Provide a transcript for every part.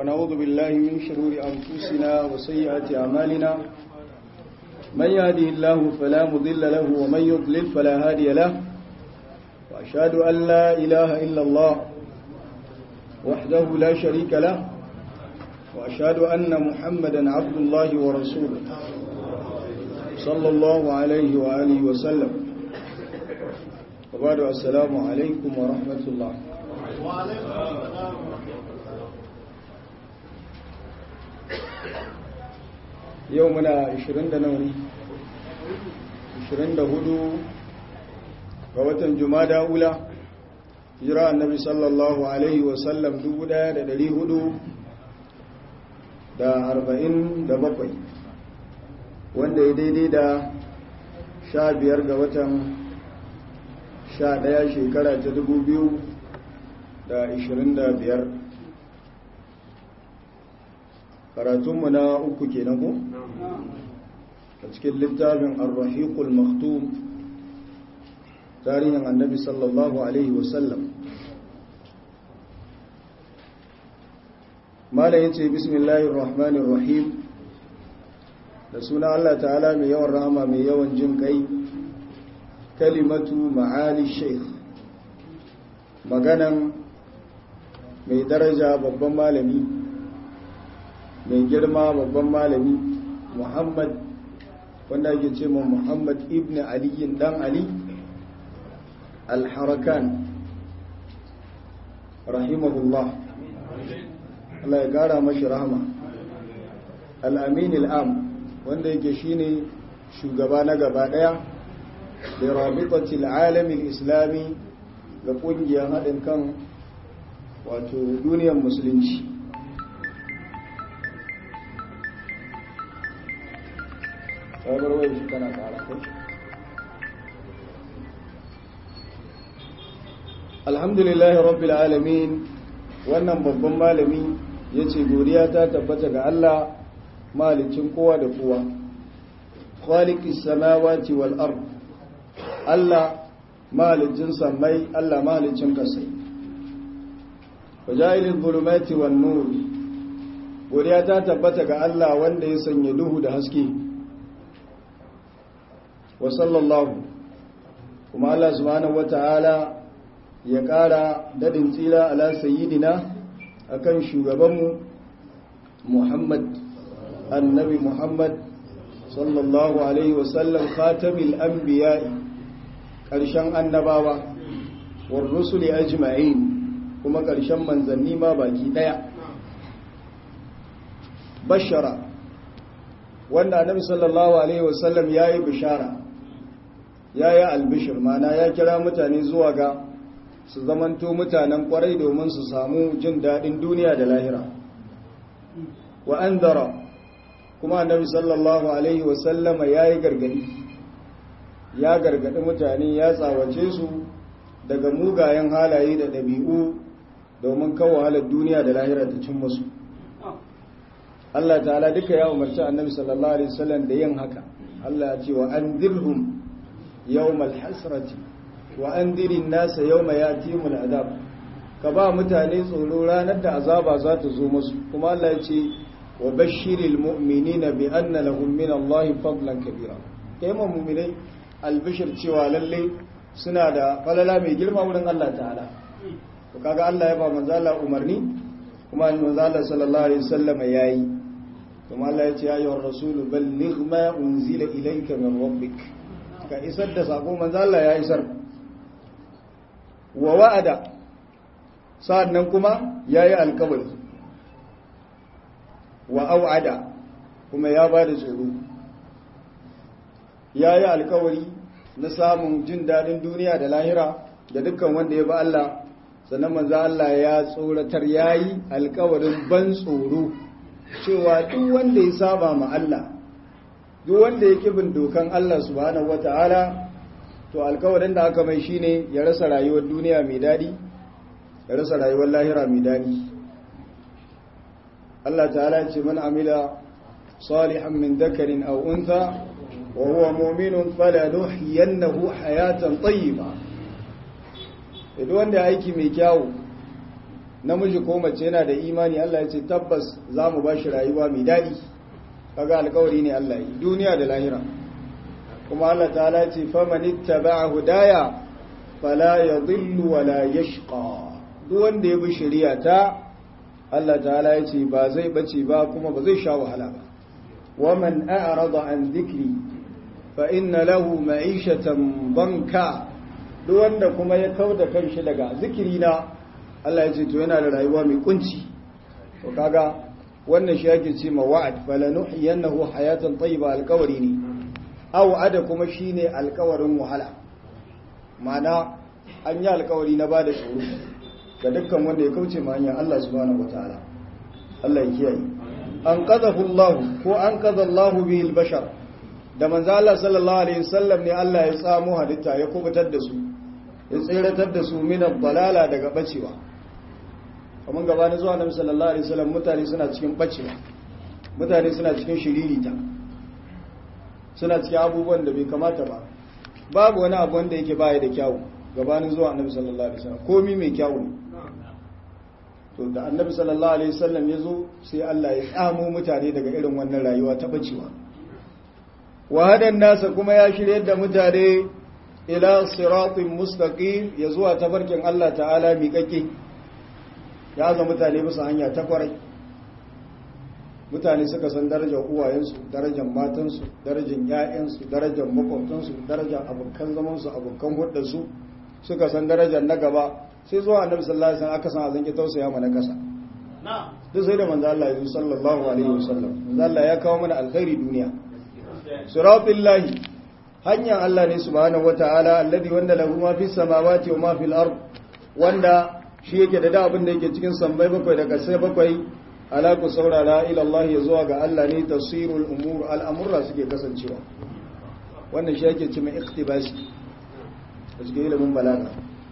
ونعوذ بالله من شرور أنفسنا وسيئات أعمالنا من يهده الله فلا مضل له ومن يضلل فلا هادي له وأشهد أن لا إله إلا الله وحده لا شريك له وأشهد أن محمدا عبد الله ورسوله صلى الله عليه وآله وسلم وبعد السلام عليكم ورحمة الله yau muna 20 da nauni 24 ga watan jumada ula jira annabi sallallahu alaihi wasallam 1400 da 47 wanda ya daidai da 15 ga watan 11 shekara ta 2025 karatunmu na uku kenan ko a cikin littafin ar-rahiqul maktum tarihin annabi sallallahu alaihi wasallam mala yace bismillahir rahmanir rahim da suna Allah ta'ala mai yawan rahama mai yawan jin kai kalimatu ma'ali shaykh maganan mai daraja babban malami mai girma babban malami muhammad wanda ake ce ma muhammad ibn aliyin dan ali al-harakan rahimahullah Allah ya gara mashi rahama al-amin al-am wanda yake shine shugaba na gaba daya da rabitatil alamin islami ga kungiyar haɗin kan wato duniyar musulunci sabar wai shi tana kara kai alhamdulillahi rabbil alamin wannan babban malami yace godiya ta tabbata ga Allah malicin kowa da kowa khaliqis samawati wal ard Allah malicin samai Allah malicin kasai wajailil zulumati wan nur godiya ta tabbata ga Allah wanda ya sanya duhu da haske wa sallallahu kuma Allah subhanahu wata'ala ya ƙara dadin tsira ala sayyidina akan shugabanmu Muhammad annabi Muhammad sallallahu alaihi wasallam khatamil anbiya'i ƙarshen annabawa war rusuli ajma'in kuma ƙarshen manzanni ma baki daya bashara wanda annabi sallallahu alaihi wasallam yayi bishara ya yi albishir mana ya kira mutane zuwa ga su zamanto mutanen kwarai domin su samu jin daɗin duniya da lahira wa an dara kuma annabi sallallahu alaihi wasallama ya yi gargadi ya gargadi mutane ya tsawace su daga mugayen halaye da ɗabi'u domin kawo halar duniya da lahira ta cin musu Allah ta'ala duka ya umarci annabi sallallahu alaihi wasallam da yin haka Allah ya ce wa an dirhum يوم الحسرة وأنذر الناس يوم يأتيهم العذاب كبا mutane tsoro ranar da azaba za ta zo musu kuma Allah ya ce wa bashiril mu'minina bi anna lahum min Allah fadlan kabira kai mu mu'minai albishir cewa lalle suna da falala mai girma wurin Allah ta'ala to kaga Allah ya ba manzo Allah umarni kuma manzo Allah sallallahu alaihi wasallam yayi kuma Allah ya ce ya ayyuhar rasul balligh ma unzila ilayka min rabbik ka isar da sako manzo Allah ya isar wa wa'ada sa'annan kuma yayi alkawari wa au'ada kuma ya bada tsoro yayi alkawari na samun jin dadin duniya da lahira da dukkan wanda ya ba Allah sannan manzo Allah ya tsoratar yayi alkawarin ban tsoro cewa duk wanda ya saba ma Allah duk wanda ya bin dokan Allah subhanahu wata'ala to alkawarin da aka mai shine ya rasa rayuwar duniya mai dadi ya rasa rayuwar lahira mai dadi Allah ta'ala ya ce man amila salihan min dhakarin aw untha wa huwa mu'minun falanuhyiyannahu hayatan tayyiba idan wanda ya aiki mai kyawu namiji ko mace yana da imani Allah ya ce tabbas za mu ba shi rayuwa mai daɗi kaga alkawari ne Allah yi duniya da lahira kuma Allah ta'ala ce faman ittaba'a hudaya fala yadhillu wala yashqa duk wanda ya bi shari'a ta Allah ta'ala ya ce ba zai bace ba kuma ba zai sha wahala ba waman a'rada an dhikri fa inna lahu ma'ishatan banka duk wanda kuma ya kauda kanshi daga zikirina Allah ya ce to yana da rayuwa mai kunci to kaga wannan shi yake ce ma wa'ad falanuhyiyannahu hayatan tayyiba alqawri ne aw ada kuma shine alkawarin wahala mana an yi alkawari na bada tsoro ga dukkan wanda ya kauce ma hanyar Allah subhanahu wataala Allah ya kiyaye an qadahu Allah ko an qada Allah bihi albashar da manzo Allah sallallahu alaihi wasallam ne Allah ya tsamo halitta ya kubutar da su ya tsiratar da su min ad-dalala daga bacewa kamar gabanin zuwa Nabi sallallahu alaihi wasallam mutane suna cikin bacewa mutane suna cikin shiririta suna cikin abubuwan da bai kamata ba babu wani abu wanda yake baya da kyawu gabanin zuwa annabi sallallahu alaihi wasallam komi mai kyawu ne to da annabi sallallahu alaihi wasallam ya zo sai Allah ya tsamo mutane daga irin wannan rayuwa ta bacewa wa hadan nasa kuma ya shirye da mutane ila siratin mustaqim ya zuwa tabarkin Allah ta'ala miƙaƙe ya ga mutane bisa hanya ta kwarai mutane suka san darajar uwayensu darajar matansu darajar ƴaƴansu darajar makwabtansu darajar abokan zamansu abokan hudarsu suka san darajar na gaba sai zuwa annabi sallallahu alaihi wasallam aka san azan ki tausaya mana kasa duk sai da manzo Allah ya sallallahu alaihi wasallam manzo Allah ya kawo mana alkhairi duniya siratullahi hanyar Allah ne subhanahu wataala alladhi wanda lahu ma fis samawati wa ma fil ard wanda shi yake da da abin da yake cikin sammai bakwai da kasai bakwai ala ku saurara ila Allah ya zuwa ga Allah ne tasirul umur al'amurra suke kasancewa wannan shi yake cima iktibasi a cikin ilimin balaga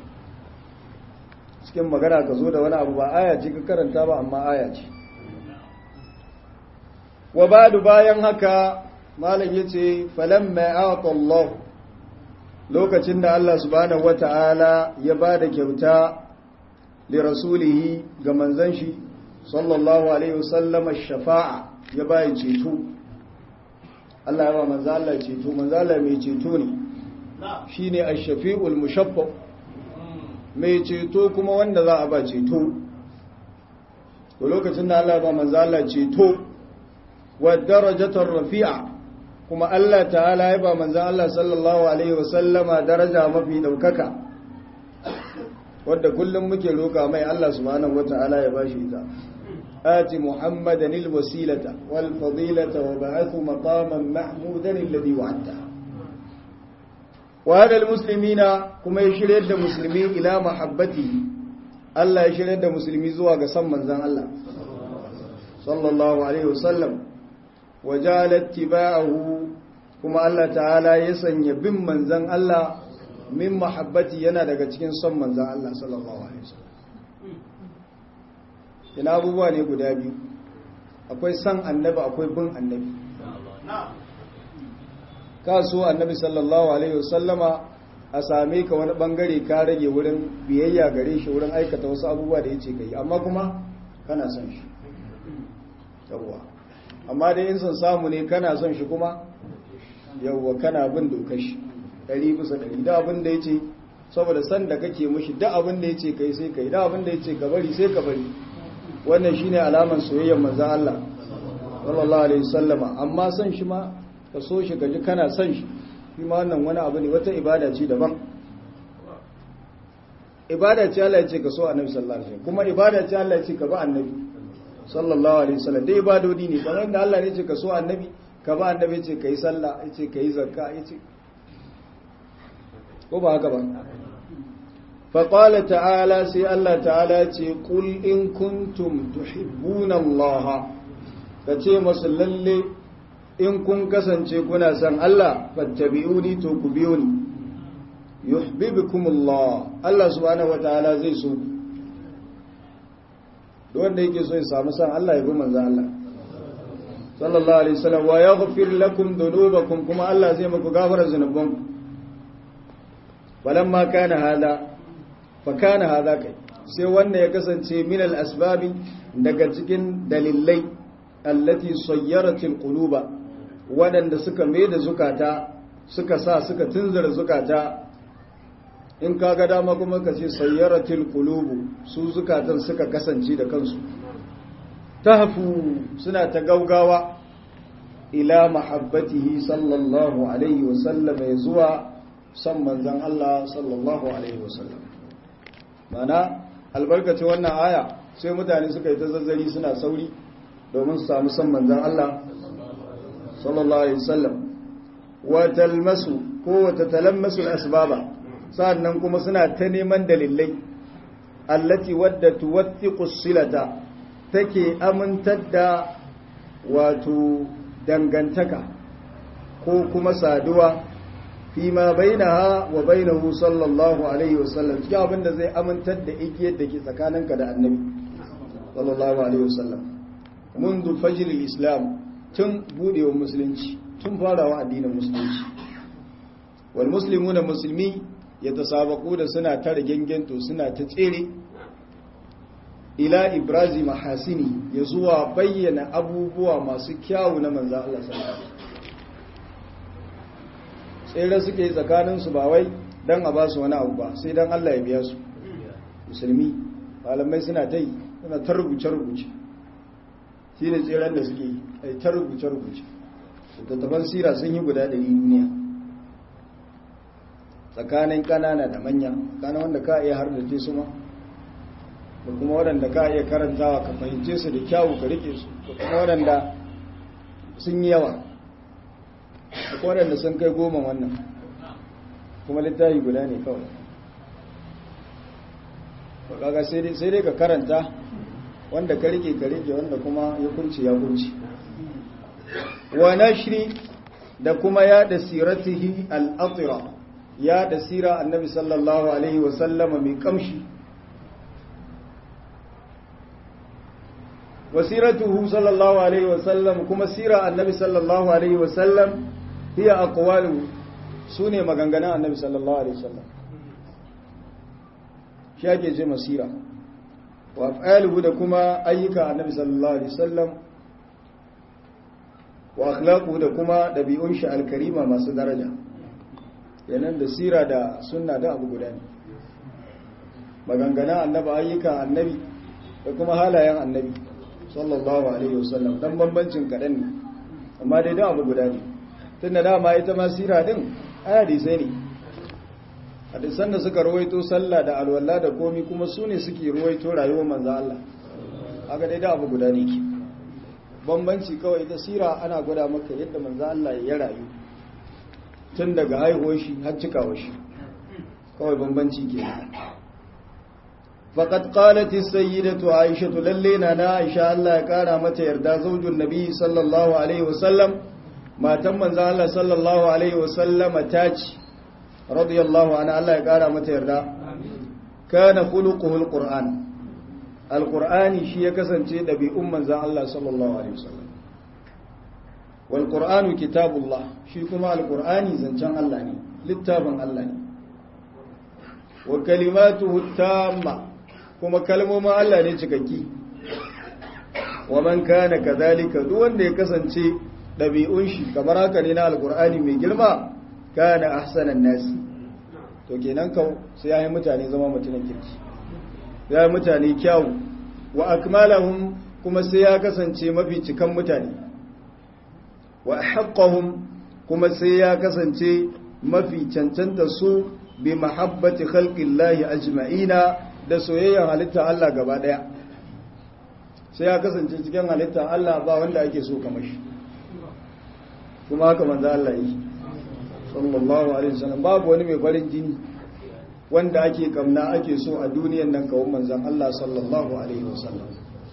cikin magana ka zo da wani abu ba aya ce ka karanta ba amma aya ce wa badu bayan haka malam yace falamma a'ta Allah lokacin da Allah subhanahu wata'ala ya bada kyauta li rasulihi ga manzon shi sallallahu alaihi wasallam shafa'a ya bayi ceto Allah ya ba manzo Allah ceto manzo Allah mai ceto ne shine ash-shafi'ul mushaffa mai ceto kuma wanda za a ba ceto to lokacin da Allah ya ba manzo Allah ceto wa darajatar rafi'a kuma Allah ta'ala ya ba manzo Allah sallallahu alaihi wasallama daraja mafi daukaka wadda kullum muke roka mai Allah subhanahu wata'ala ya bashi ita آت محمدا الوسيلة والفضيلة وبعث مقاما محمودا الذي وعدته وهذا المسلمين كما يشير يد مسلمين إلى محبته الله يشير يد مسلمين زوا قسم من زان الله صلى الله عليه وسلم وجعل اتباعه كما الله تعالى يسن يبن من زان الله من محبتي yana daga cikin son manzan Allah sallallahu alaihi wasallam ina abubuwa ne guda biyu akwai san annabi akwai bin annabi ka so annabi sallallahu alaihi wasallama a same ka wani bangare ka rage wurin biyayya gare shi wurin aikata wasu abubuwa da yace kai amma kuma kana son shi yawwa amma dai in son samu ne kana son shi kuma yawwa kana bin dokar shi ɗari bisa ɗari da abin da yace saboda san da kake mushi da abin da yace kai sai kai da abin da yace ka bari sai ka bari wannan shine alaman soyayyar manzon Allah sallallahu alaihi wasallama amma son shi ma ka so shi gaji kana son shi shi ma wannan wani abu ne wata ibada ce daban ibada ce Allah ya ce ka so annabi sallallahu alaihi wasallam kuma ibada ce Allah ya ce ka ba annabi sallallahu alaihi wasallam dai ibadodi ne kamar inda Allah ne ya ce ka so annabi ka ba annabi ya ce kai sallah ya ce kai zakka ya ce ko ba haka ba فقال تعالى سي الله تعالى قل إن كنتم تحبون الله kace masu lalle in kun kasance kuna san Allah fattabi'uni to ku biyo ni yuhibbukumullah Allah subhanahu wataala zai so duk wanda yake so ya samu san Allah ya bi manzon Allah sallallahu alaihi wasallam wa yaghfir lakum dhunubakum kuma Allah zai muku gafara zunubanku falamma kana hada fakana haza kai sai wanda ya kasance min al-asbabi daga cikin dalilai allati sayyaratil quluba wadanda suka mai da zukata suka sa suka tunzura zukata in kaga dama kuma ka ce sayyaratil qulubu su zukatan suka kasance da kansu tahfu suna ta gaugawa ila mahabbatihi sallallahu alaihi wasallam ya zuwa san manzan Allah sallallahu alaihi wasallam mana albarkacin wannan aya sai mutane suka yi ta zazzari suna sauri domin su samu san manzan Allah sallallahu alaihi wasallam wa talmasu ko wa tatalammasu asbaba sannan kuma suna ta neman dalilai allati wadda tuwathiqu silata take amintar da wato dangantaka ko kuma saduwa fi ma bainaha wa bainahu sallallahu alaihi wasallam cikin abin da zai amintar da igiyar da ke tsakaninka da annabi sallallahu alaihi wasallam mundu fajr islam tun budewa musulunci tun farawa addinin musulunci wal muslimuna musulmi yatasabaqu da suna ta rigengento suna ta tsere ila ibrazi mahasini ya zuwa bayyana abubuwa masu kyawu na manza Allah sallallahu tsere suke yi tsakaninsu ba wai don a ba su wani abu ba sai don Allah ya biya su musulmi malamai suna ta yi suna ta rubuce-rubuce shi ne tseren da suke yi ai ta rubuce-rubuce tattaban sira sun yi guda ɗari duniya tsakanin ƙanana da manya tsakanin wanda ka iya har da su ma da kuma waɗanda ka iya karantawa ka fahimce su da kyawu ka rike su da kuma waɗanda sun yi yawa da kuma waɗanda sun kai goma wannan kuma littafi guda ne kawai kaga sai dai ka karanta wanda ka rike ka rike wanda kuma ya kunci ya kunci wa nashri da kuma ya da siratihi al-atira ya da sira annabi sallallahu alaihi wa sallama mai kamshi wasiratuhu sallallahu alaihi wasallam kuma sira annabi sallallahu alaihi wasallam hiya aqwalu sune maganganun annabi sallallahu alaihi wasallam shi ake ce masira wa af'aluhu da kuma ayyuka annabi sallallahu alaihi wasallam wa akhlaquhu da kuma dabi'un shi alkarima masu daraja yanan da sira da sunna da abu guda ne maganganun annabi ayyuka annabi da kuma halayen annabi sallallahu alaihi wasallam dan bambancin kaɗan ne amma dai don abu guda ne tun da dama ita ma sira din hadisai ne hadisan da suka ruwaito sallah da alwala da komi kuma su ne suke ruwaito rayuwar manzo Allah haka dai da abu guda ne ke bambanci kawai ita sira ana gwada maka yadda manzo Allah ya rayu tun daga haihuwar shi har cikawar shi kawai bambanci kenan فقد قالت السيدة عائشة للينا عائشة الله يقارى متى يردى زوج النبي صلى الله عليه وسلم ما تم الله صلى الله عليه وسلم تاج رضي الله عنه الله يقارى متى يردى كان خلقه القرآن القرآن شيء كسن شيء نبي أم الله صلى الله عليه وسلم والقرآن كتاب الله شيء كما القرآن زنجان الله للتابن الله وكلماته التامة kuma kalmomin Allah ne cikakki wa man kana kadhalika duk wanda ya kasance dabi'un shi kamar haka ne na alqur'ani mai girma kana ahsanan nasi to kenan ka sai yayi mutane zama mutumin kirki yayi mutane kyau wa akmalahum kuma sai ya kasance mafi cikan mutane wa haqqahum kuma sai ya kasance mafi cancanta su bi mahabbati khalqillahi ajma'ina da soyayyar halitta Allah gaba daya sai ya kasance cikin halitta Allah ba wanda ake so kamar shi kuma haka manzo Allah yi sallallahu alaihi wasallam babu wani mai farin jini wanda ake kamna ake so a duniyan nan kawun manzon Allah sallallahu alaihi wasallam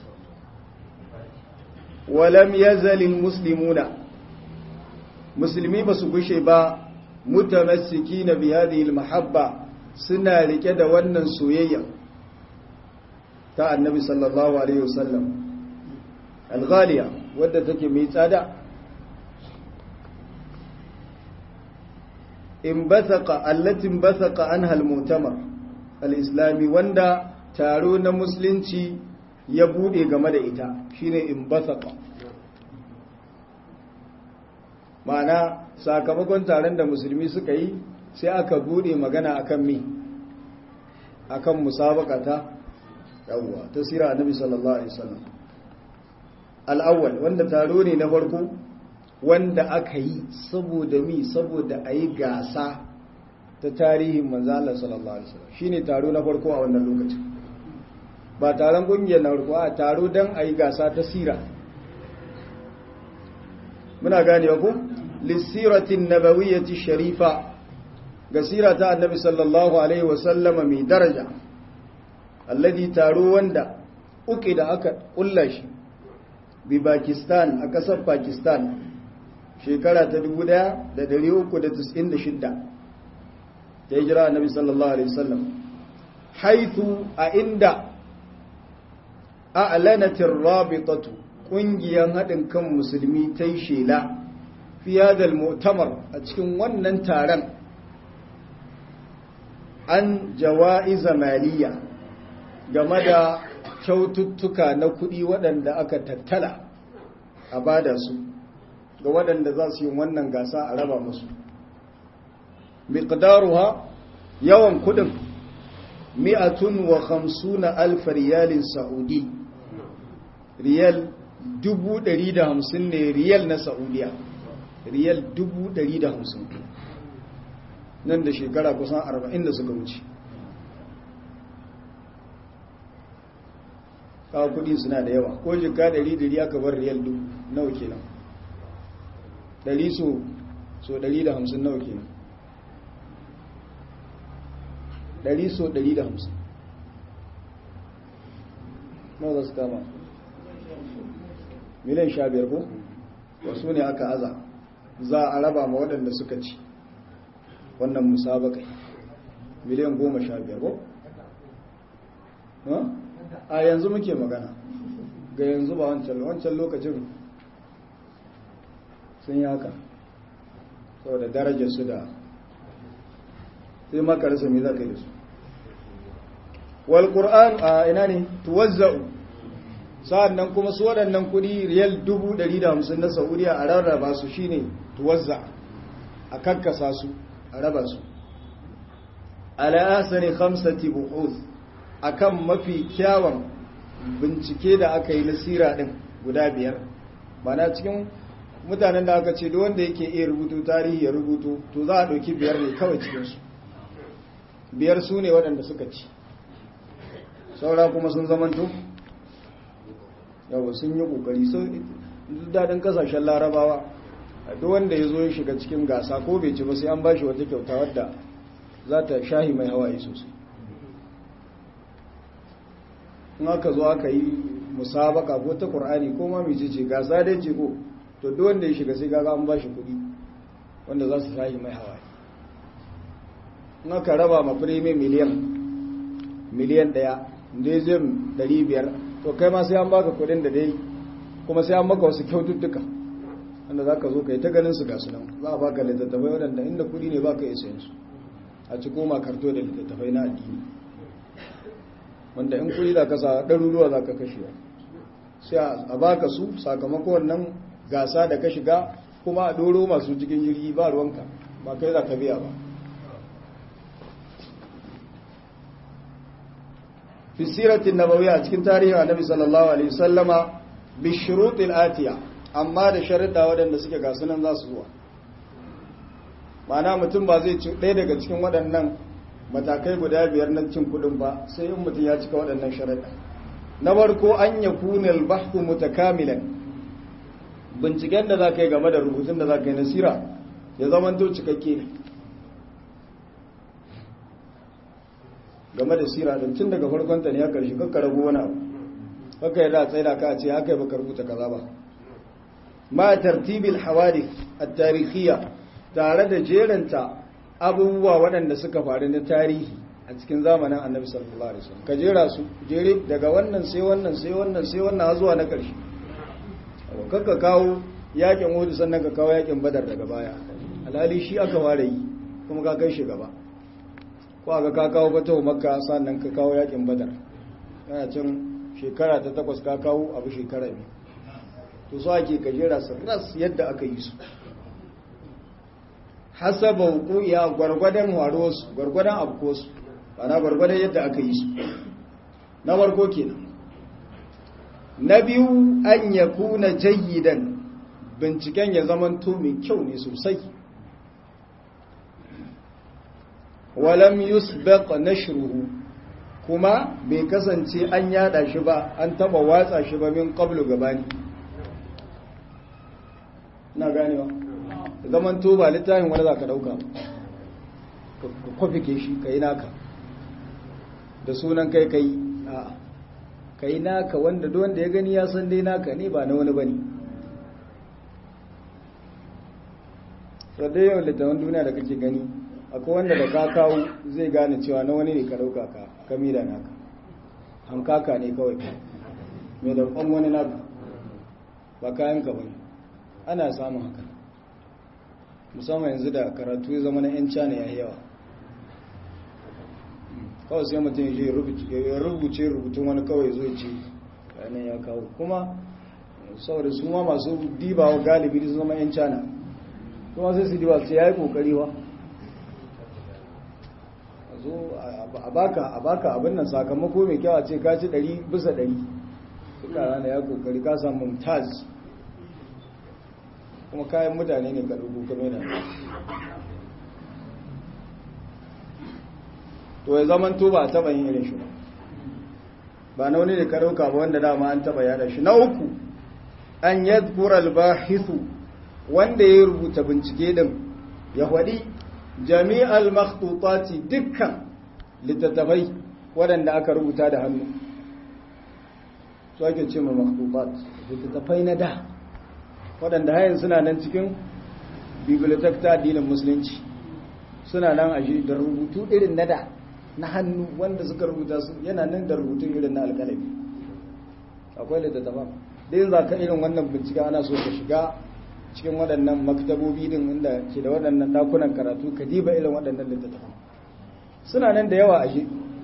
walam yazal muslimuna musulmi basu gushe ba mutamassikina bi hadhihi almahabba suna rike da wannan soyayya ta annabi sallallahu alaihi wasallam alghaliya wadda take mai tsada in basaka allatin basaka anha almutamar alislami wanda taro na musulunci ya bude game da ita shine in basaka ma'ana sakamakon taron da musulmi suka yi sai aka bude magana akan mi akan musabaka ta yawwa ta sira annabi sallallahu alaihi wasallam al-awwal wanda taro ne na farko wanda aka yi saboda mi saboda ayi gasa ta tarihin manzo Allah sallallahu alaihi wasallam shine taro na farko a wannan lokacin ba taron kungiyar na farko a taro dan ayi gasa ta sira muna gane ku lisiratin nabawiyyati sharifa ga sira ta annabi sallallahu alaihi wasallama mai daraja alladhi taro wanda uke da aka kulla shi bi Pakistan a kasar Pakistan shekara ta 1396 ta hijira annabi sallallahu alaihi wasallam haithu a inda a'lanatir rabitatu kungiyar haɗin kan musulmi ta yi shela fi hadal mu'tamar a cikin wannan taron an jawa'iza maliya game da kyaututtuka na kuɗi waɗanda aka tattala a bada su ga waɗanda za su yi wannan gasa a raba musu miqdaruha yawan kuɗin mi'atun wa hamsuna alfa riyalin sa'udi riyal dubu ɗari da hamsin ne riyal na saudiya riyal dubu ɗari da hamsin nan da shekara kusan arba'in da suka wuce kawo kudi suna da yawa ko jika ɗari ɗari aka bar riyal dubu nawa kenan ɗari so so ɗari da hamsin nawa kenan ɗari so ɗari da hamsin nawa za su kama miliyan sha biyar ko wasu ne aka aza za a raba ma waɗanda suka ci wannan musabakai miliyan goma sha biyar ko a yanzu muke magana ga yanzu ba wancan wancan lokacin sun yi haka saboda darajar su da sai maka rasa mai zaka yi da su wal qur'an a ina ne tuwazza'u sa'an nan kuma su waɗannan kuɗi riyal 150 na saudiya a rarraba su shine tuwazza a kakkasa su a raba su ala'asani khamsati buhuz akan mafi kyawun bincike da aka yi nasira ɗin guda biyar mana cikin mutanen da aka ce wanda yake iya rubutu tarihi ya rubutu to za a ɗauki biyar ne kawai cikinsu biyar su ne waɗanda suka ci saura kuma sun zamanto yawa sun yi kokari so daɗin kasashen larabawa duk wanda ya zo ya shiga cikin gasa ko bai ci ba sai an bashi wata kyauta wadda za ta shahi mai hawaye sosai in aka zo aka yi musabaka ko ta ƙur'ani ko ma mai ce gasa dai ce ko to duk wanda ya shiga sai gaga an bashi kuɗi wanda za su shahi mai hawaye in aka raba ma firime miliyan miliyan ɗaya da zai ɗari biyar to kai ma sai an baka kudin da dai kuma sai an maka wasu kyaututtuka wanda za ka zo ka yi ta ganin su gasu nan za a baka littattafai waɗanda inda kudi ne baka isa su a ci koma karto da littattafai na addini wanda in kudi za ka sa ɗaruruwa za ka kashe sai a baka su sakamako wannan gasa da ka shiga kuma a ɗoro masu cikin jirgi ba ruwanka ba kai za ka biya ba في السيرة النبوية cikin tarihin Annabi sallallahu alaihi wasallama bi shurutil atiya amma da sharuɗa waɗanda suke ga sunan za su zuwa ma'ana mutum ba zai ci ɗaya daga cikin waɗannan matakai guda biyar na cin kuɗin ba sai in mutum ya cika waɗannan sharuɗa na farko an ya kuna albahku mutakamilan binciken da za ka yi game da rubutun da za ka yi nasira ya zamanto cikakke ne game da sira din tun daga farkon ta ne ya karshe kakka rago wani abu kakka yadda tsaye da ka ce haka yi baka rubuta kaza ba ma tartibil hawadith at-tarikhiyya tare da jeranta abubuwa waɗanda suka faru na tarihi a cikin zamanin annabi sallallahu alaihi wasallam ka jera su jere daga wannan sai wannan sai wannan sai wannan zuwa na karshe kakka kawo yakin Uhud sannan ka kawo yakin Badar daga baya alhali shi aka fara yi kuma ka kai shi gaba ko aka ka kawo fatawa makka sannan ka kawo yakin badar yana can shekara ta takwas ka kawo abu shekara biyu to so ake gajera su ras yadda aka yi su hasaba hukuya gwargwadon waruwarsu gwargwadon abkosu ana gwargwadon yadda aka yi su na farko kenan na biyu an ya kuna jayyidan binciken ya zaman to mai kyau ne sosai walam yusbaq nashruhu kuma bai kasance an yada shi ba an taba watsa shi ba min qablu gabani na ganewa zaman to ba littafin wani za ka dauka ka kwafike shi ka yi naka da sunan kai kai a ka yi naka wanda wanda ya gani ya san dai naka ne ba na wani bane sadai yau littafin duniya da kake gani akwai wanda da ka kawo zai gane cewa na wani ne ka dauka ka kami da naka hankaka ne kawai mai da kwan wani naka ba kayan ka bane ana samun haka musamman yanzu da karatu ya zama na 'yan cana ya yawa kawai sai mutum ya rubuce rubutun wani kawai zo ce bayanan ya kawo kuma saboda su ma masu dibawa galibi su zama 'yan cana kuma sai su diba su ya yi kokari wa zo a baka abin nan sakamako mai kyawa ce ka ci 100 bisa 100 suka rana ya kokari ka samu mumtaz kuma kayan mutane ne ka rubu kame da to ya zaman to ba a taba yin irin shi ba ba na wani da ka dauka ba wanda dama an taba yada shi na uku an yadhkura al-bahithu wanda ya rubuta bincike din ya faɗi jami'al makhtutati dukkan littattafai waɗanda aka rubuta da hannu su ake ce ma makhtutat littattafai na da waɗanda hayan suna nan cikin bibliotek ta addinin musulunci suna nan a da rubutu irin na da na hannu wanda suka rubuta su yana nan da rubutun irin na alƙalami akwai littattafan da yin za ka irin wannan bincike ana so ka shiga cikin waɗannan maktabobi din inda ke da waɗannan ɗakunan karatu ka diba irin waɗannan littattafan suna nan da yawa a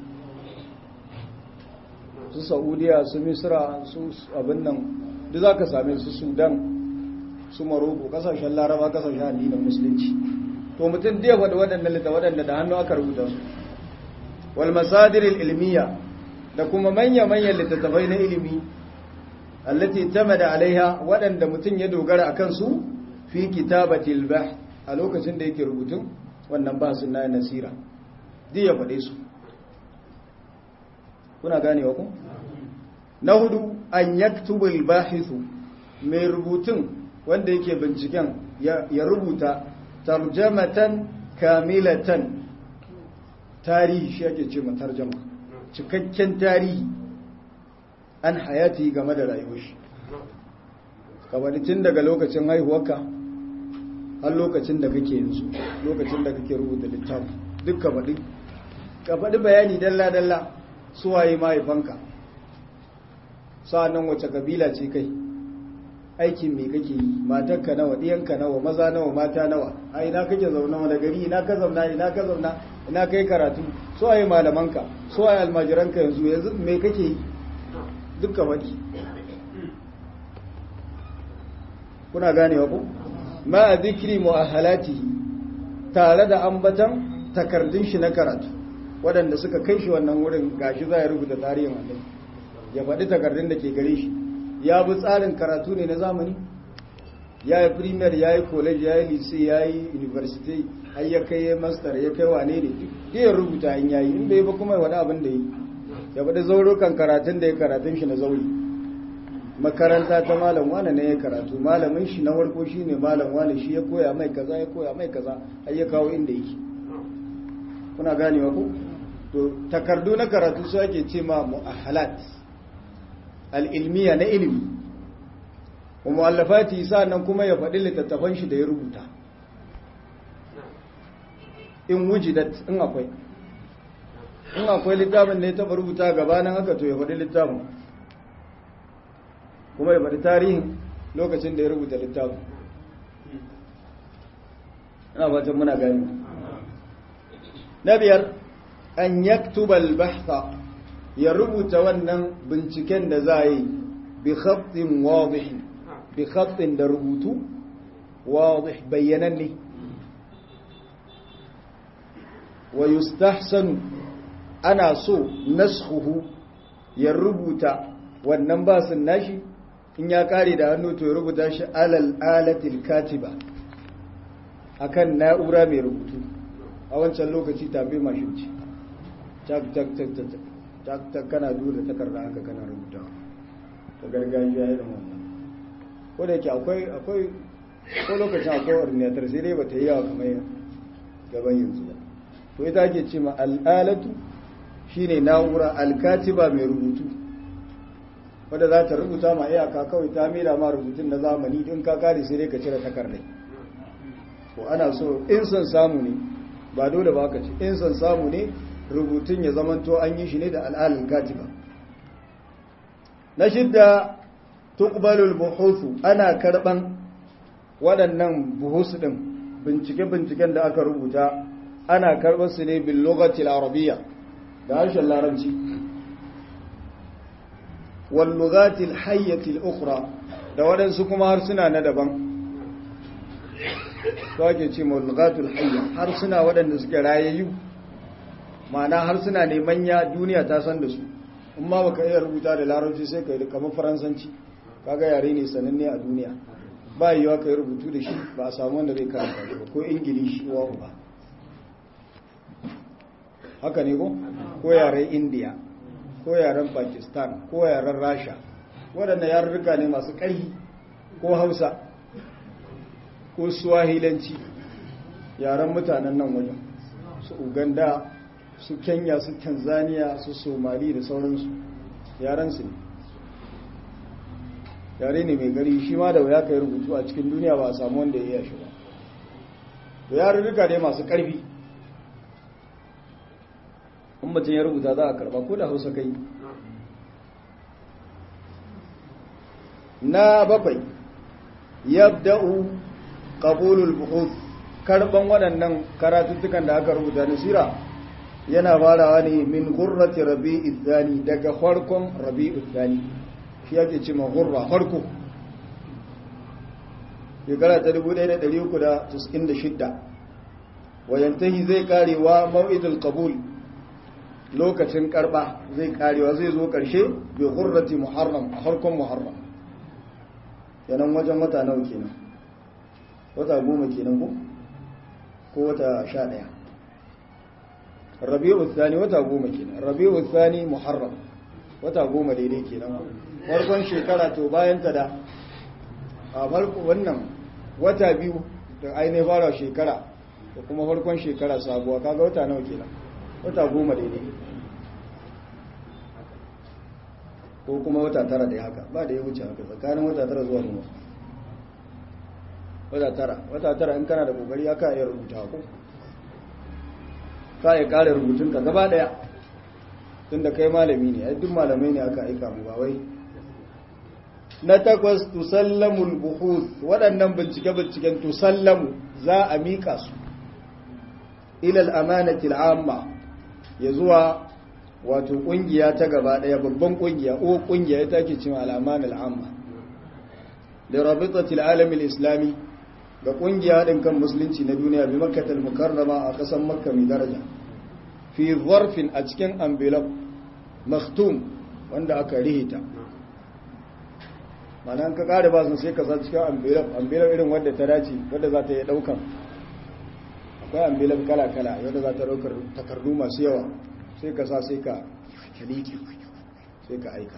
su saudiya su misra su abin nan duk za ka same su sudan su maroko kasashen laraba kasashen addinin musulunci to mutum da yawa da waɗannan littattafan waɗanda da hannu aka rubuta su wal masadir ilmiya da kuma manya-manyan littattafai na ilimi allati tamada alaiha waɗanda mutum ya dogara akan su fi kitabatil bah a lokacin da yake rubutun wannan basin na nasira duk ya faɗe su kuna ganewa ku na hudu an yaktubul bahithu mai rubutun wanda yake binciken ya rubuta tarjamatan kamilatan tarihi shi ake ce tarjama cikakken tarihi an hayati game da rayuwar shi kamar tun daga lokacin haihuwarka har lokacin da kake yanzu lokacin da kake rubuta littafi duk ka faɗi ka faɗi bayani dalla-dalla suwaye mahaifanka sa'annan wace kabila ce kai aikin me kake yi matarka nawa ɗiyanka nawa maza nawa mata nawa a ina kake zauna wani gari ina ka zauna ina ka zauna ina kai karatu suwaye malamanka suwaye almajiranka yanzu yanzu me kake yi dukkan faɗi kuna ganewa ku ma a zikiri mu'ahalatihi tare da ambatan takardun shi na karatu waɗanda suka kai shi wannan wurin gashi za ya rubuta tarihin wannan ya faɗi takardun da ke gare shi ya bi tsarin karatu ne na zamani ya yi primaire ya yi college ya yi lycée ya yi university har ya kai master ya kai wane ne duk ya rubuta in yayi in bai ba kuma wani abin da yi ya faɗi zaurukan karatun da ya karatun shi na zauri makaranta ta malam wane ne ya karatu malamin shi na farko shi ne malam wane shi ya koya mai kaza ya koya mai kaza har ya kawo inda yake kuna ganewa ku to takardu na karatu su ake ce ma mu'ahalat al-ilmiya na ilimi wa mu'allafati nan kuma ya faɗi littattafan shi da ya rubuta in wujidat in akwai in akwai littafin da ya taɓa rubuta gabanin haka to ya faɗi littafin kuma ya faɗi tarihin lokacin da ya rubuta littafin ina fatan muna gani na biyar an yaktubal bahtha ya rubuta wannan binciken da za a yi bi khattin wadih bi khattin da rubutu wadih bayyananne wa yustahsanu ana so naskhuhu ya rubuta wannan basin nashi in ya kare da hannu to ya rubuta shi alal alatil katiba akan na'ura mai rubutu a wancan lokaci tafi mashin ce tak tak tak tak tak tak kana dura takarda haka kana rubuta ta gargajiya irin wannan ko da yake akwai akwai ko lokacin akwai ordinator sai dai bata yi yawa kamar gaban yanzu ba to ita ake ce ma al'alatu shine na'ura alkatiba mai rubutu wadda za ta rubuta ma iyaka kawai ta mera ma rubutun na zamani in ka kare sai dai ka cire takardai ko ana so in son samu ne ba dole ba ka ci in son samu ne rubutun ya zamanto an yi shi ne da al'alin katiba na shidda tuqbalul buhusu ana karban waɗannan buhusu din bincike-binciken da aka rubuta ana karɓar su ne bil lughati arabiyya da harshen larabci wal lughati al hayyati al ukhra da waɗansu kuma harsuna na daban to ake ce ma lughatul hayya harsuna waɗanda suke rayayyu ma'ana harsuna ne manya duniya ta san da su in ma baka iya rubuta da larabci sai ka yi kamar faransanci kaga yare ne sananne a duniya ba yiwa ka yi rubutu da shi ba a samu wanda zai karanta shi ba ko ingilishi wa ba haka ne ko ko yaren indiya ko yaren pakistan ko yaren rasha waɗanda yarurruka ne masu ƙarfi ko hausa ko swahilanci yaren mutanen nan wajen su uganda su kenya su tanzania su somali da sauransu yarensu ne yare ne mai gari shi ma da wuya ka yi rubutu a cikin duniya ba a samu wanda ya iya shi ba to yarurruka ne masu ƙarfi in mutum ya rubuta za a karba ko da hausa kai na bakwai yabda'u qabulul buhuth karban waɗannan karatuttukan da aka rubuta na sira yana farawa ne min gurrati rabi'id thani daga farkon rabi'id thani shi yake ce ma gurra farko shekara ta 1396 wayantahi zai karewa mau'idul qabul lokacin karba zai karewa zai zo karshe bi gurrati muharram farkon muharram yanan wajen wata nawa kenan wata goma kenan ko ko wata sha ɗaya rabi'u thani wata goma kenan rabi'u thani muharram wata goma daidai kenan farkon shekara to bayan ta da a farko wannan wata biyu da ainihin fara shekara da kuma farkon shekara sabuwa kaga wata nawa kenan wata goma daidai ko kuma wata tara da haka ba da ya wuce haka tsakanin wata tara zuwa nuna wata tara wata tara in kana da kokari aka iya rubuta ko ka iya kare rubutunka gaba daya tunda kai malami ne ai duk malamai ne aka aika mu ba wai na takwas tusallamul buhuth waɗannan bincike-binciken tusallamu za a miƙa su ilal amanati al'amma ya zuwa wato ƙungiya ta gaba ɗaya babban ƙungiya o ƙungiya ya take cin al'aman al'amma da rabitatil alamin islami ga ƙungiya haɗin kan musulunci na duniya bi makkatal mukarrama a ƙasar makka mai daraja fi zarfin a cikin envelope maktum wanda aka rihita mana ka kare ba sun sai ka sa cikin envelope envelope irin wadda ta dace wadda za ta yi daukan akwai envelope kala-kala wadda za ta daukar takardu masu yawa sai ka sa sai ka kaliki sai ka aika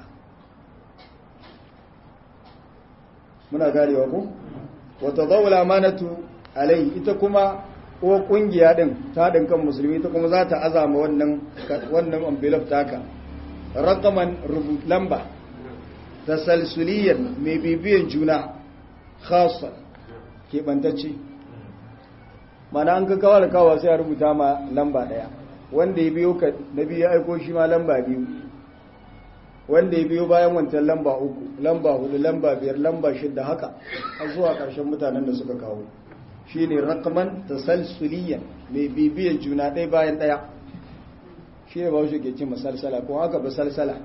muna garewa ko wata zaula amanatu alai ita kuma ko kungiya din ta din kan musulmi ta kuma za ta azama wannan wannan envelope taka raqaman rubut lamba tasalsuliyan mai bibiyan juna khasa keɓantacce mana an ka kawar kawa sai a rubuta ma lamba ɗaya wanda ya biyo ka na biyu ya aiko shi ma lamba biyu wanda ya biyo bayan wancan lamba uku lamba hudu lamba biyar lamba shidda haka har zuwa ƙarshen mutanen da suka kawo shi ne rakaman tasalsuliyan mai bibiyan juna ɗaya bayan ɗaya shi ne ba shi ke cin masalsala ko haka ba salsala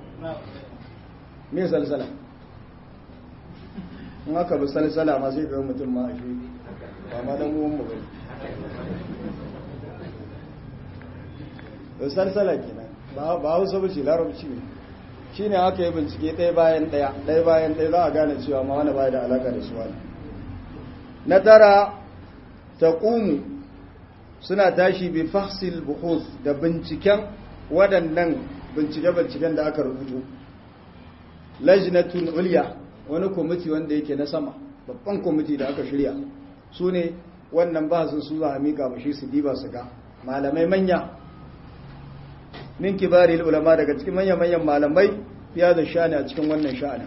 me salsala in haka ba salsala ma sai kawai mutum ma a shi ba ma dan uwan mu bane ba salsala kenan ba ba hausa ba ce larabci ne shi ne aka yi bincike ɗaya bayan ɗaya ɗaya bayan ɗaya za a gane cewa ma wani baya da alaka da su wani na tara ta ƙumu suna tashi bi fahsil buhus da binciken waɗannan bincike-binciken da aka rubuto lajnatun ulya wani kwamiti wanda yake na sama babban kwamiti da aka shirya su ne wannan ba su su za a miƙa mashi su diba su ga malamai manya min kibari ulama daga cikin manyan-manyan malamai ya da sha'ani a cikin wannan sha'anin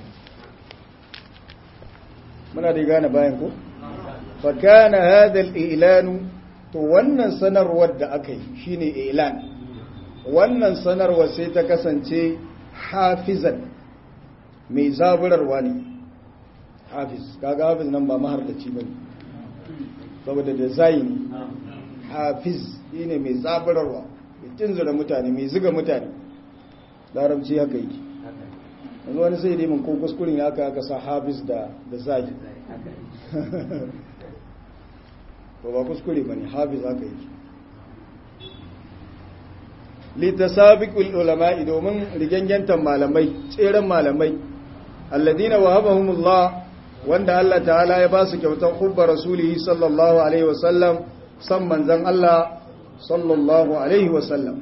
muna da gane bayan ko fa kana hadha al-i'lanu to wannan sanarwar da aka yi shine i'lan wannan sanarwar sai ta kasance hafizan mai zaburarwa ne hafiz kaga hafiz nan ba mahardaci bane saboda design hafiz shine mai zaburarwa mai tunzura mutane mai ziga mutane larabci haka yake yanzu wani sai dai mun ko kuskurin ya aka aka sa hafiz da da zagi ba ba kuskure bane hafiz haka yake litasabiqul ulama'i domin rigangantan malamai tseren malamai alladina wahabahumullah wanda Allah ta'ala ya ba su kyautar hubba rasulihi sallallahu alaihi wasallam san manzon Allah sallallahu alaihi wasallam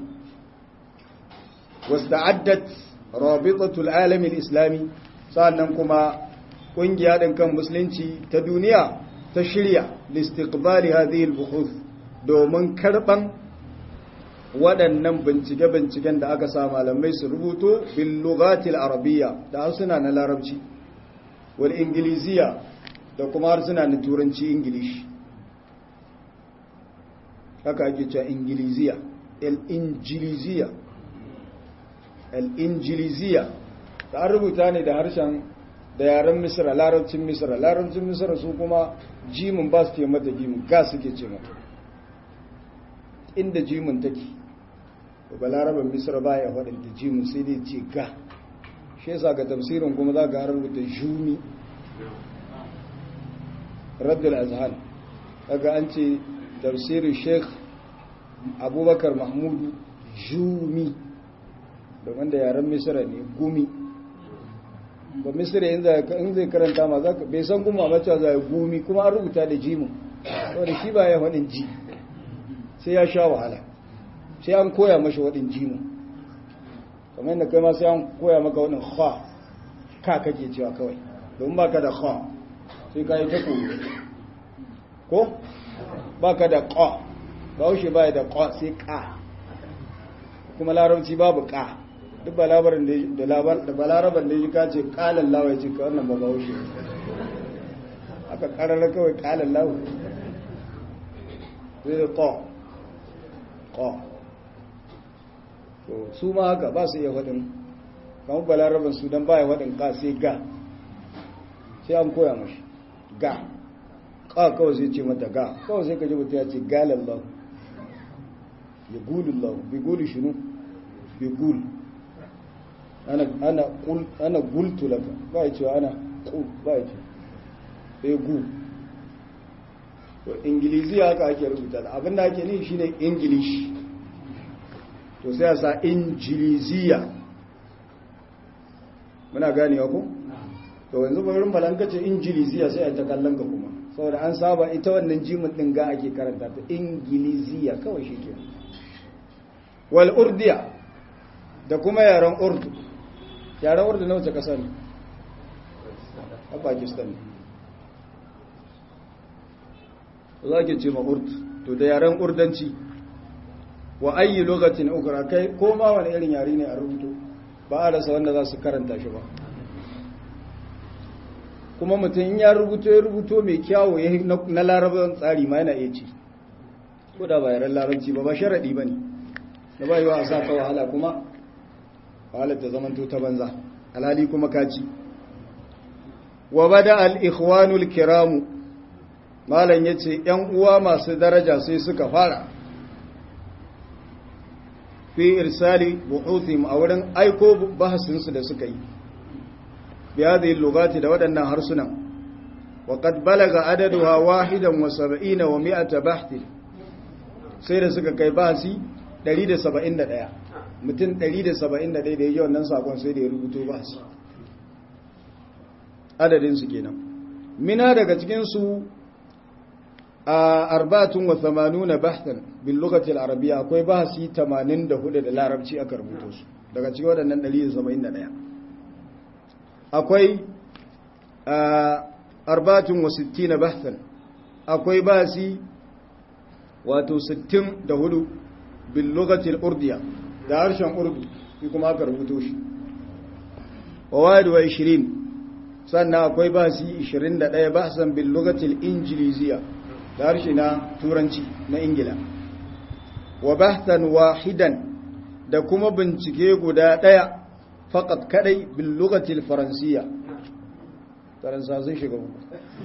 wasta'addat rabitatul alamin islami sannan kuma kungiya din kan musulunci ta duniya ta shirya listiqbali hadhihi al-buhuth domin karban waɗannan bincike-binciken da aka sa malamai su rubuto bil lughatil arabiyya da harsuna na larabci wal ingiliziya da kuma harsuna na turanci ingilishi haka ake cewa ingiliziya al-injiliziya al-injiliziya ta an rubuta ne da harshen da yaren misra larabcin misra larabcin misra su kuma jimin ba su ke mata jimin ga suke ce mata inda jimin take ba larabar misra ba ya faɗin jimin sai dai ce ga shi yasa ga tafsirin kuma za ga rubuta jumi raddul azhar daga an ce tafsirin sheikh abubakar mahmudu jumi da wanda yaren misra ne gumi ba misra in zai karanta ma bai san kuma mace za ya gumi kuma an rubuta da jimin wadda shi ba ya faɗin ji sai ya sha wahala sai an koya mashi waɗin jimin kamar yadda kai ma sai an koya maka waɗin ha ka kake cewa kawai domin ba ka da ha sai ka yi ta koyo ko ba ka da ƙa ba haushe ba da ƙa sai ƙa kuma larabci babu ƙa duk ba labarin da balaraban da ya ka ce ƙalan lawa ya ce ka wannan ba ba haushe aka ƙararra kawai ƙalan lawa sai da ƙa ƙa to su ma haka ba su iya faɗin kamar balaraban su don baya faɗin ƙa sai ga sai an koya mashi ga ƙa kawai sai ce mata ga kawai sai ka ji mutu ya ce galan lau ya gulun lau bi guli shinu bi gul ana gultu laka ba ya cewa ana ƙul ba ya ce sai gu to ingilizi haka ake rubuta da abinda ake ni shine ingilishi to sai a sa injiliziya muna gane ku? to yanzu bayan balanka ce injiliziya sai a ta kallon ka kuma saboda an saba ita wannan jimin din ga ake karanta ta ingiliziya kawai shi ke wal urdiya da kuma yaren urdu yaren urdu na wace kasa ne a pakistan za ke ce ma urdu to da yaren urdanci wa ayi lokacin ukura kai ko ma wani irin yare ne a rubuto ba a rasa wanda za su karanta shi ba kuma mutum ya rubuto ya rubuto mai kyawo ya na larabar tsari ma yana iya ci ko da ba yaren larabci ba ba sharaɗi ba ne da ba yi wa a sa ka wahala kuma wahalar ta zamanto ta banza alhali kuma kaci wa bada al-ikhwanul kiramu malam ya ce 'yan uwa masu daraja sai suka fara fi irsali buhuthim a wurin aiko bahasinsu da suka yi bi hadhihi lugati da waɗannan harsunan wa qad balaga adaduha wahidan wa sab'ina wa mi'ata bahth sai da suka kai bahasi 171 mutum 171 da yayi wannan sakon sai da ya rubuto bahasi adadin su kenan mina daga cikin su a arbatun wa thamanuna bahtan bil lughati al arabiyya akwai bahasi 84 da larabci aka rubuto su daga cikin waɗannan 171 akwai arbatun wa 60 bahtan akwai bahasi wato 64 bil lughati al urdiya da harshen urdu shi kuma aka rubuto shi wa wadi wa 20 sannan akwai bahasi 21 bahsan bil lughati al injiliziya da harshe na turanci na ingila wa bahtan wahidan da kuma bincike guda daya fakat kadai bil lugatil faransiya faransa sun shiga uku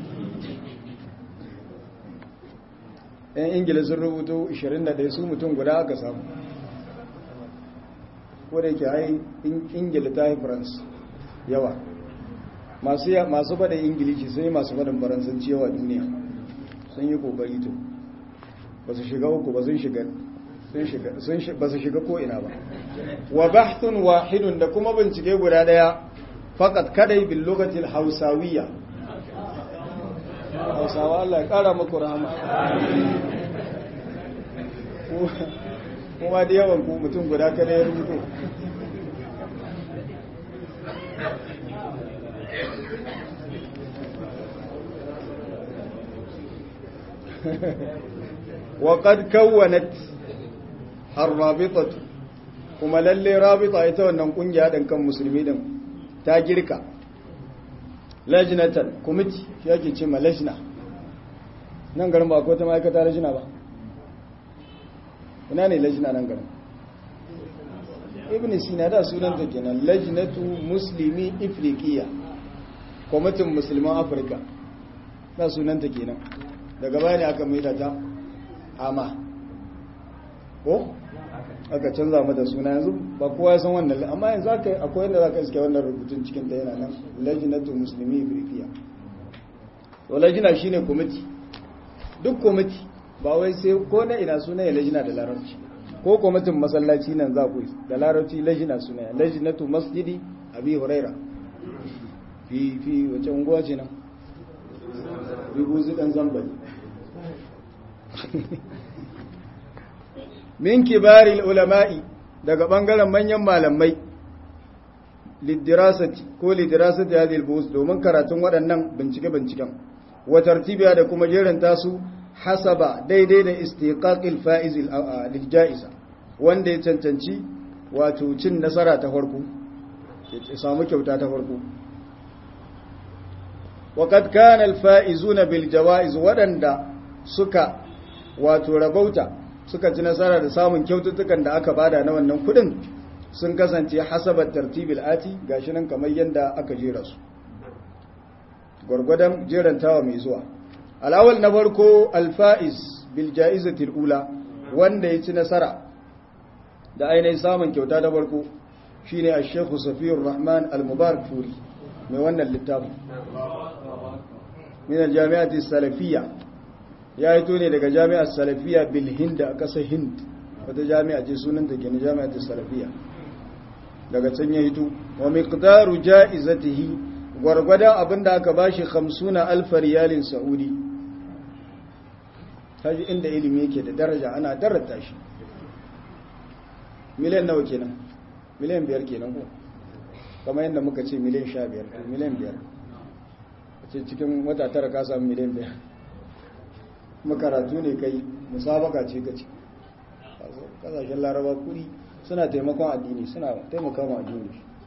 yan ingila sun rubuto 21 su mutum guda aka samu ko da yake ai ingila ta yi faransa yawa masu faɗin ingilishi sai masu faɗin faransanci yawa duniya sun yi kokari to ba su shiga uku ba sun shiga ba su shiga ko'ina ba wa bahthun wahidun da kuma bincike guda daya fakat kadai bil lugatil hausawiyya hausawa Allah ya kara muku rahama kuma da yawan ku mutum guda kada ya rubuto وقد كونت الرابطة kuma lalle rabita ita wannan kungiya din kan musulmi din ta girka lajnatan committee shi yake ce ma lajna nan garin ba ko ta ma'aikata lajna ba ina ne lajna nan garin ibn sina da sunan ta kenan lajnatu muslimi ifriqiya kwamitin musulman afirka da sunan ta kenan daga baya aka maida ta ama ko aka canza mata suna yanzu ba kowa ya san wannan amma yanzu aka akwai yadda zaka iske wannan rubutun cikin ta yana nan lajnatu muslimi ibrikiya to lajina shine committee duk committee ba wai sai ko na ina suna ya lajina da larabci ko kwamitin masallaci nan za ku yi da larabci lajina suna ya lajnatu masjidi abi huraira fi fi wace unguwa ce nan rubuzi dan zambali min kibaril ulama'i daga bangaren manyan malamai lidirasati ko lidirasati hadhihi al domin karatun waɗannan bincike-binciken wa tartibiya da kuma jeranta su hasaba daidai da istiqaqil faiz lil jaiza wanda ya cancanci wato cin nasara ta farko ya samu kyauta ta farko وقد كان الفائزون بالجوائز wadanda suka wato rabauta suka ci nasara da samun kyaututtukan da aka bada na wannan kudin sun kasance hasabat tartibil ati gashi nan kamar yanda aka jera su gurgudan jerantawa mai zuwa alawal na farko alfaiz bil jaizati ula wanda ya ci nasara da ainihin samun kyauta ta farko shine ash-shaykh Safiyur Rahman al-Mubarak Furi mai wannan littafin min al-jami'ati salafiyya ya yi ne daga jami'ar salafiyya bil hind a ƙasar hind wata jami'a ce sunanta ke na jami'ar salafiyya daga can ya hito wa miqdaru ja'izatihi gwargwadon abinda aka bashi 50 alf riyalin saudi kaji inda ilimi yake da daraja ana darata shi miliyan nawa kenan miliyan biyar kenan ko kamar yadda muka ce miliyan sha biyar miliyan biyar a ce cikin wata tara ka samu miliyan biyar makaratu ne kai musabaka ce ka ce kasashen laraba kuri suna taimakon addini suna taimaka ma addini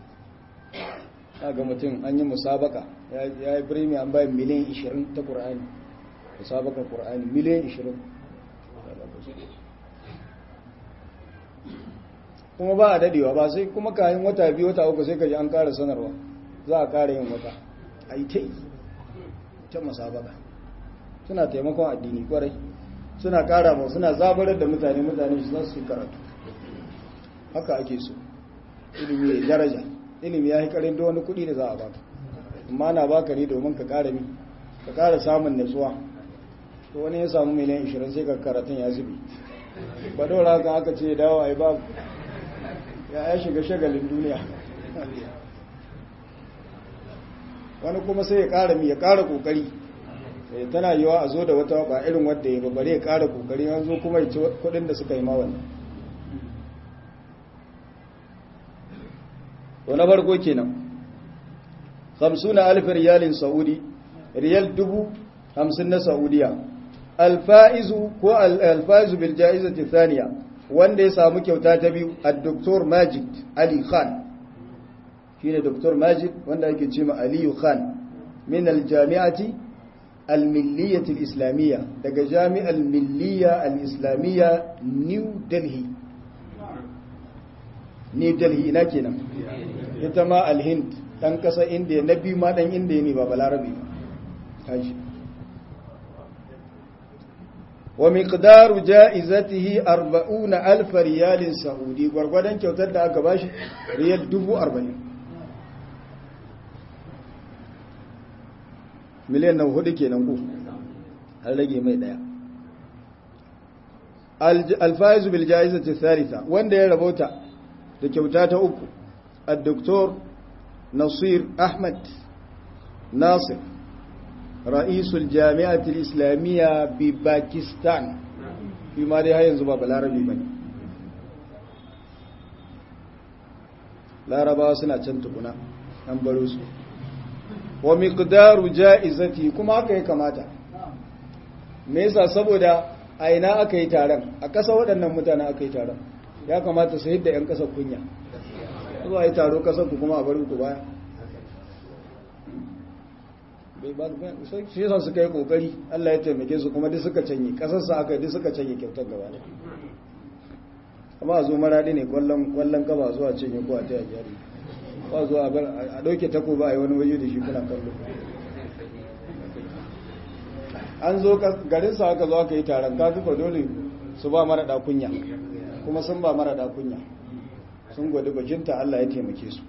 ga mutum an yi musabaka ya yi birni an bayan miliyan 20 ta ƙur'ani musabakar ƙur'ani miliyan 20 kuma ba a dadewa ba sai kuma kayan wata biyu wata uku sai ka ji an ƙara sanarwa za a ƙara yin wata a yi ta yi ta musabaka suna taimakon addini kwarai suna ƙara ba suna zabarar da mutane mutane su su karatu haka ake so ilimi ya daraja ilimi ya yi karin da wani kuɗi da za a baka amma na baka ne domin ka ƙara mi ka ƙara samun natsuwa to wani ya samu miliyan 20 sai ka karatun ya zubi ba dora haka aka ce dawo a yi babu ya ya shiga shagalin duniya wani kuma sai ya ƙara mi ya ƙara ƙoƙari tana yiwa a zo da wata ba irin wadda ya babare ya ƙara ƙoƙari an zo kuma ya ci kuɗin da suka yi ma wannan to na farko kenan 50 alf riyalin saudi riyal dubu 50 na saudiya alfaizu ko alfaizu bil jaizati thaniya wanda ya samu kyauta ta biyu ad-doktor Majid Ali Khan shine Dr. Majid wanda yake cewa Ali Khan min al-jami'ati al-milliyyah al-islamiyya daga jami'al milliyya al-islamiyya New Delhi New Delhi ina kenan ita ma al-Hind dan kasa India na biyu ma dan India ne ba balarabi ba kaji wa miqdaru ja'izatihi 40000 riyalin saudi gwargwadon kyautar da aka bashi riyal 40 miliyan nan hudu kenan ku har rage mai daya alfaizu bil ja'izati thalitha wanda ya rabauta da kyauta ta uku ad-doktor Nasir Ahmad Nasir رئيس الجامعة الإسلامية بباكستان فيما دي هاي ينزبا بالعربي بني larabawa suna can tukuna an baro su wa miqdaru ja'izati kuma haka ya kamata me yasa saboda a ina aka yi taron a ƙasa waɗannan mutane aka yi taron ya kamata su hidda 'yan ƙasar kunya zuwa yi taro ƙasar ku kuma a bari ku baya shi yasa suka yi kokari Allah ya taimake su kuma duk suka canye kasarsa aka duk suka canye kyautar gaba ne amma zo maradi ne kwallon kwallon kaba zuwa cinye ko a ta jari ba zuwa a dauke tako ba a yi wani waje da shi kuna kallo an zo garin sa aka zo aka yi taron ka duka dole su ba mara kunya kuma sun ba mara kunya sun gwada bajinta Allah ya taimake su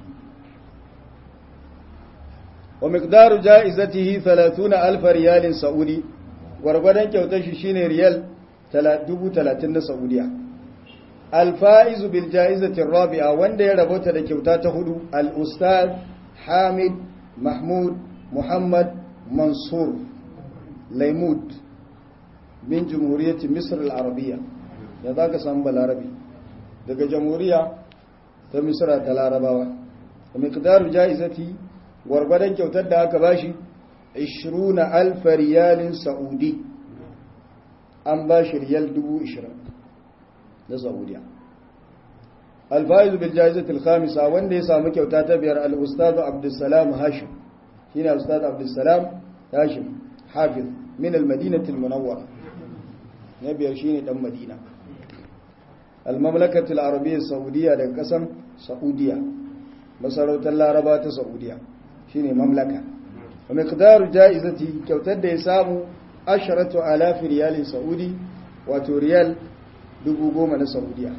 ومقدار جائزته ثلاثون ألف ريال سعودي ورغدان kyautar shi shine riyal 30 na Saudiya الفائز بالجائزة الرابعة wanda ya rabota da kyauta ta hudu al-ustad Hamid Mahmud Muhammad Mansur Laimud min Jamhuriyar Misr al-Arabiyya da zaka san balarabi daga jamhuriya ta Misra ta Larabawa ومقدار جائزتي gwargwadon kyautar da aka bashi 20 alfa riyalin sa'udi an bashi riyal 20,000 na saudiya alfa'izu bil ja'izatul khamisa wanda ya samu kyauta ta biyar al-ustad abdussalam hashim shine ustad abdussalam hashim hafiz min al-madinati al-munawwara na biyar shine dan madina al-mamlakatul arabiyya saudiya daga kasan saudiya masarautar laraba ta saudiya shine mamlaka wa miqdaru jaizati kyautar da ya samu asharatu alafi riyalin saudi wato riyal dubu goma na saudiya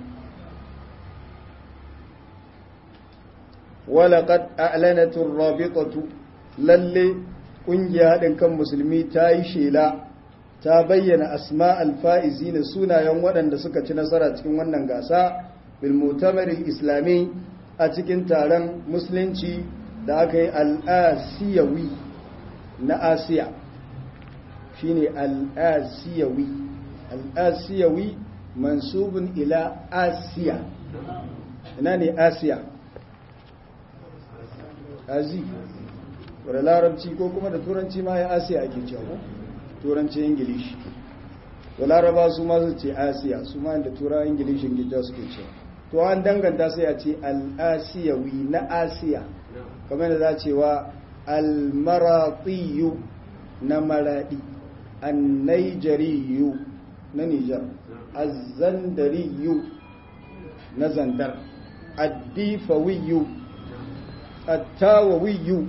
walaqad a'lanat ar-rabitatu lalle kungiya hadin kan musulmi ta yi shela ta bayyana asma al-faizina sunayen waɗanda suka ci nasara cikin wannan gasa bil mu'tamar islami a cikin taron musulunci da aka yi al'asiyawi na asiya shi ne al'asiyawi al'asiyawi mansubin ila asiya ina ne asiya azi wadda larabci ko kuma da turanci ma ya asiya ake cewa turanci ingilishi da laraba su ma su ce asiya su ma da tura ingilishin gida suke cewa to an danganta sai a ce al'asiyawi na asiya kamar da za cewa almaratiyu na maradi annaijariyu na nijar azandariyu na zandar addifawiyu attawawiyu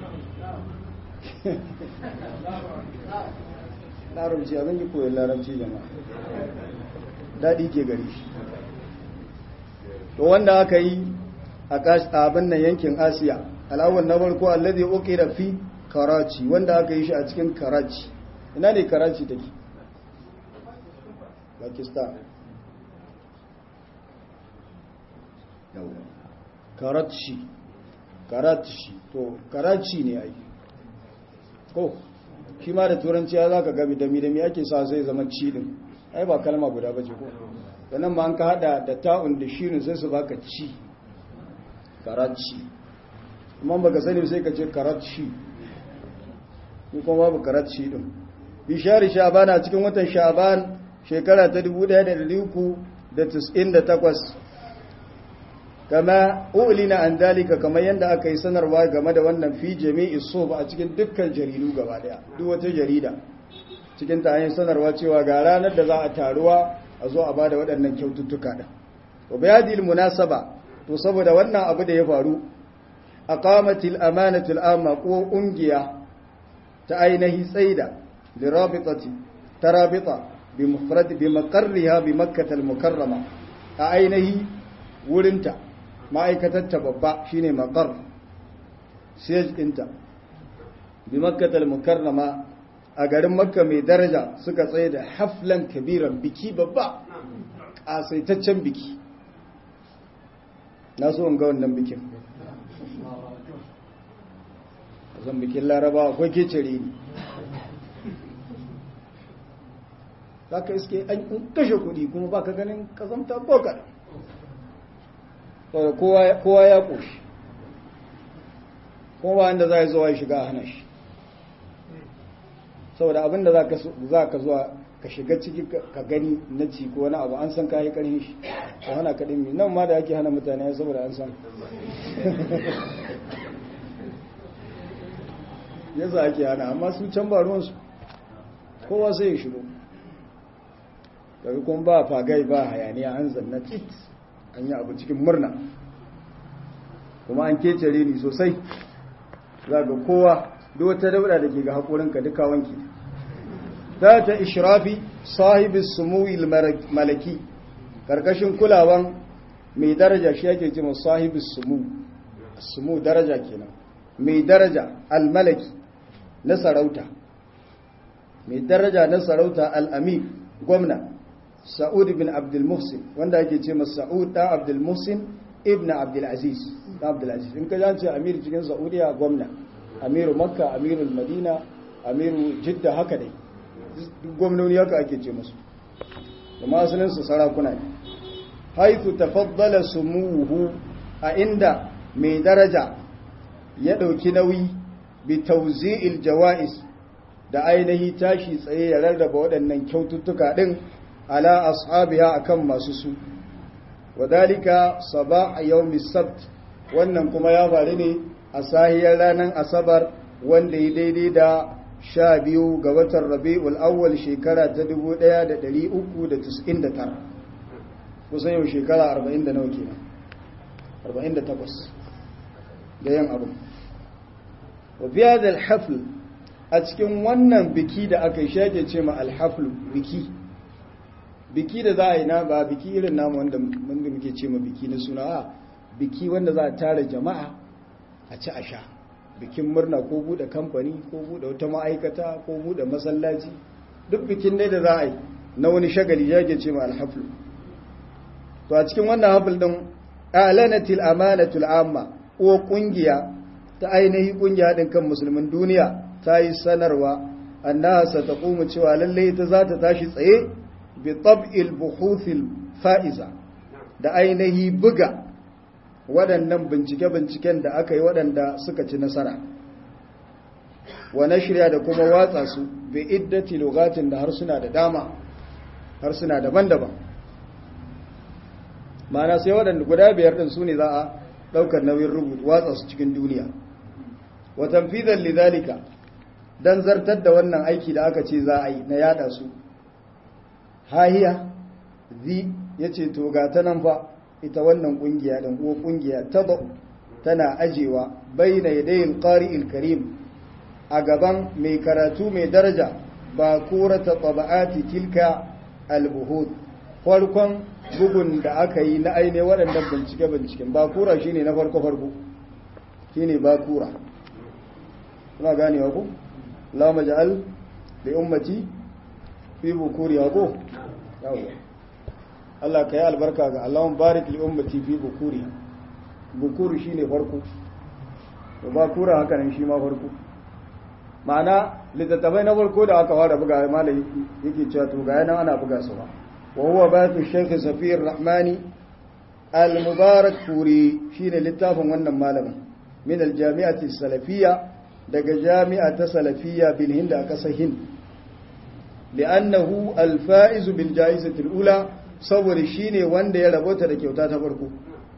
larabci abin yi koyon larabci jama'a daɗi ke gari shi to wanda aka yi a abin nan yankin asiya al'awwal na farko alladhi uqira fi karachi wanda aka yi shi a cikin karachi ina ne karachi take pakistan karachi karachi to karachi ne ai ko shi ma da turanci ya za ka gabi dami dami ake sa zai zama ci din ai ba kalma guda ba ce ko sannan ma an ka hada da ta'un da shirin sai su baka ci karachi amma baka sani sai ka ce karachi ni kuma babu karachi din bishari sha'ban a cikin watan sha'ban shekara ta 1398 kama ulina an dalika kamar yadda aka yi sanarwa game da wannan fi jami'i soba a cikin dukkan jaridu gaba daya duk wata jarida cikin ta yin sanarwa cewa ga ranar da za a taruwa a zo a bada waɗannan kyaututtuka da wa bayadil munasaba to saboda wannan abu da ya faru aqamatil amanatul amma ko ungiya ta ainihi tsaida lirabitati tarabita bi mufrad bi maqarriha bi makkah al mukarrama a ainihi wurinta ma'aikatarta babba shine maqar siyaj ɗinta bi makkatal mukarrama a garin makka mai daraja suka tsaye da haflan kabiran biki babba ƙasaitaccen biki na so ga wannan bikin zan bikin laraba akwai kecere ne za ka iske an kashe kuɗi kuma ba ka ganin kazamta bokar kowa ya ƙoshi kuma wanda za a zuwa shiga hana shi saboda abinda za ka zuwa ka shiga ciki ka gani na ci ko wani abu an san kayi ƙarfi shi a hana kaɗin mi nan ma da ake hana mutane saboda an san yasa ake hana amma su can ba ruwansu kowa sai ya shigo daga kuma ba fagai ba hayaniya an zanna tit an yi abu cikin murna kuma an kece ni sosai za ga kowa duk wata dauda da ke ga haƙorinka duka wanki za ta ishrafi sahibin sumuwil malaki ƙarƙashin kulawan mai daraja shi yake ce masu sahibin sumu sumu daraja kenan mai daraja almalaki na sarauta mai daraja na sarauta al'amir gwamna sa'ud bin abdulmuhsin wanda ake ce masu sa'ud ɗan abdulmuhsin ibn abdulaziz ɗan abdulaziz in ka jance amir cikin sa'udiya gwamna amiru makka amiru madina amiru jidda haka dai duk gwamnoni haka ake ce musu kuma asalinsu sarakuna ne haitu tafaddala sumuhu a inda mai daraja ya ɗauki nauyi bi tauzi'il jawa'is da ainihi tashi tsaye ya rarraba waɗannan kyaututtuka ɗin ala ashabiha akan masu su wadalika sabah yawmi sabt wannan kuma ya faru ne a sahiyar ranar asabar wanda ya daidai da sha biyu ga watan rabi'ul awwal shekara ta 1399 kusan yau shekara 40 da nawa kenan 48 da yan abu wa biya da alhafl a cikin wannan biki da aka yi shage ce ma alhafl biki biki da za a yi na ba biki irin namu wanda muke ce ma biki na suna a biki wanda za a tara jama'a a ci a sha bikin murna ko bude kamfani ko bude wata ma'aikata ko bude masallaci duk bikin ne da za a yi na wani shagali ya ce ma alhaflu to a cikin wannan hafl din alanatil amanatul amma ko kungiya ta ainihi kungiya din kan musulmin duniya ta yi sanarwa annaha sataqumu cewa lalle ita za ta tashi tsaye bi tab'il buhuthil fa'iza da ainihi buga waɗannan bincike-binciken da aka yi waɗanda suka ci nasara wa shirya da kuma watsa su bi iddati lugatin da harsuna da dama harsuna daban-daban mana sai waɗanda guda biyar ɗin su ne za a ɗaukar nauyin rubutu watsa su cikin duniya wa tanfizan lidhalika dan zartar da wannan aiki da aka ce za a yi na yada su hahiya zi yace to ga ta nan fa ita wannan kungiya dan ko kungiya ta tana ajewa baina yadayil qari'il karim a gaban mai karatu mai daraja ba kurata taba'ati tilka albuhud farkon bugun da aka yi na aine waɗannan bincike-binciken bakura shine na farko-farko shine bakura kuna ganewa ku la maj'al li ummati fi bukuri ko yawo Allah ka yi albarka ga Allahun barik li ummati fi bukuri bukuri shine farko to bakura haka nan shi ma farko ma'ana littattafai na farko da aka fara buga malai yake cewa to ga yana ana buga su ba wa huwa batu shaykh safiyar rahmani al-mubarak furi shine littafin wannan malamin min al-jami'ati salafiyya daga jami'a ta salafiyya bil hind a kasar hind li'annahu al-faiz bil ja'izati al-ula saboda shine wanda ya rabota da kyauta ta farko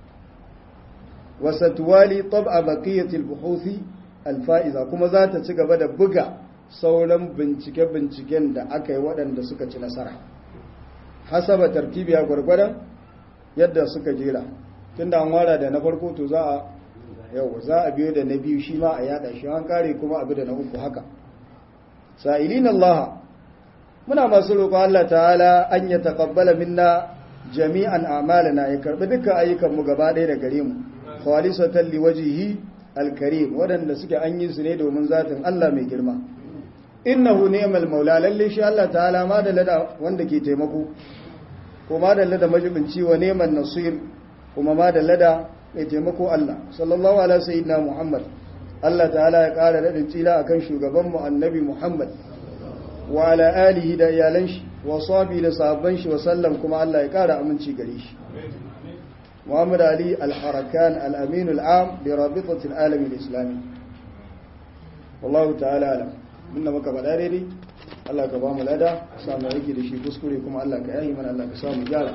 wa satwali tab'a baqiyati al-buhuthi al-fa'iza kuma za ta ci gaba da buga sauran bincike-binciken da aka yi waɗanda suka ci nasara hasaba tartibiya gwargwadon yadda suka jera tunda an wara da na farko to za a yau za a biyo da na biyu shi ma a yada shi an kare kuma abu da na uku haka sa'ilin Allah muna masu roƙon Allah ta'ala an ya taqabbala minna jami'an a'malana ya karbi dukkan ayyukan mu gaba ɗaya da gare mu khalisatan liwajhihi alkarim waɗanda suke an yi su ne domin zatin Allah mai girma innahu ni'mal maula lalle shi Allah ta'ala ma da lada wanda ke taimako ko ma da lada majibinci wa neman nasir kuma ma da lada mai taimako Allah sallallahu ala sayyidina Muhammad Allah ta'ala ya ƙara daɗin tsila akan shugaban mu annabi Muhammad wa ala alihi da iyalan shi wa sahabi da sahabban shi wa sallam kuma Allah ya ƙara aminci gare shi Muhammad Ali al-Harakan al-Amin al-Am li Rabitati al-Alam al-Islami wallahu ta'ala alam minna maka faɗa daidai Allah ka ba mu lada samu yake da shi kuskure kuma Allah ka yahi mana Allah ka samu gyara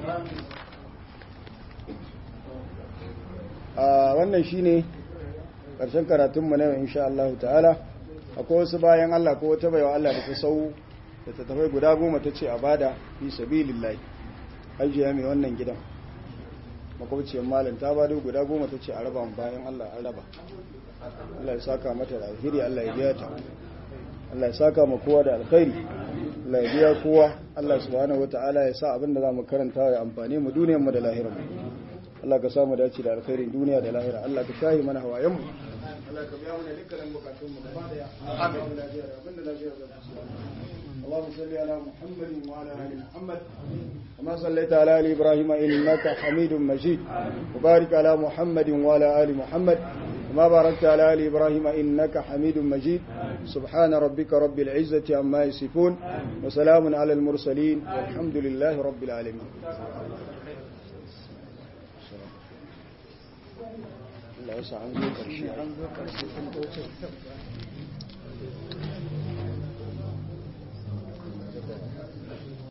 a wannan shine karshen karatun mu na yau insha Allah ta'ala akwai wasu bayan Allah ko wata baiwa Allah da ta sau da ta tafai guda goma ta ce a bada fi sabilillah hajiya mai wannan gidan makwabciyar malam ta bado guda goma ta ce a raba bayan Allah an raba Allah ya saka mata da alheri Allah ya biya ta Allah ya saka ma kowa da alkhairi Allah ya biya kowa Allah subhanahu wataala ya sa abinda za mu karanta ya amfane mu duniyar mu da lahirar mu Allah ka samu dace da alkhairin duniya da lahira Allah ka shahi mana hawayen mu Allah ka biya mana dukkanin bukatun mu gaba daya amin lafiya da abinda lafiya da اللهم صل على محمد وعلى ال محمد كما صليت على ال ابراهيم انك حميد مجيد وبارك على محمد وعلى ال محمد كما باركت على آل إبراهيم إنك حميد مجيد سبحان ربك رب العزة عما يصفون وسلام على المرسلين والحمد لله رب العالمين الله يسعى